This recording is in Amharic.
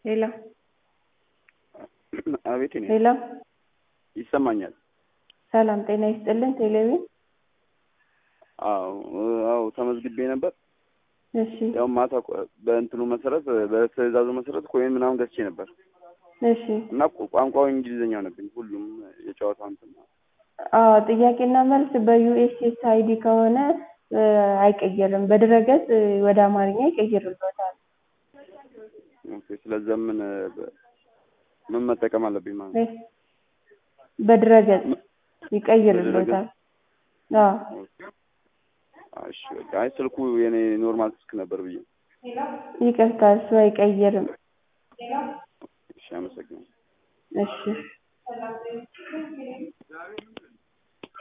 ሄሎ አቤት እኔ ሄሎ ይሰማኛል። ሰላም ጤና ይስጥልን ቴሌቪዥን አዎ አዎ ተመዝግቤ ነበር። እሺ ያው ማታ ቆ- በእንትኑ መሰረት በትዕዛዙ መሰረት ኮይን ምናምን ገዝቼ ነበር እሺ እና ቋ- ቋንቋው እንግሊዝኛ ሆነብኝ ሁሉም የጨዋታው እንትን አዎ ጥያቄና መልስ በዩኤስኤስ አይዲ ከሆነ እ አይቀየርም በድረገጽ እ ወደ አማርኛ ይቀይርልዎታል ኦኬ። ስለዛ ምን በ- ምን መጠቀም አለብኝ ማለት ነው? እ በድረገጽ ይቀይርልዎታል አዎ ኦኬ። እሺ በቃ አይ ስልኩ የኔ ኖርማል ስልክ ነበር ብዬ ይቅርታ እሱ አይቀይርም እሺ አመሰግናለሁ። እሺ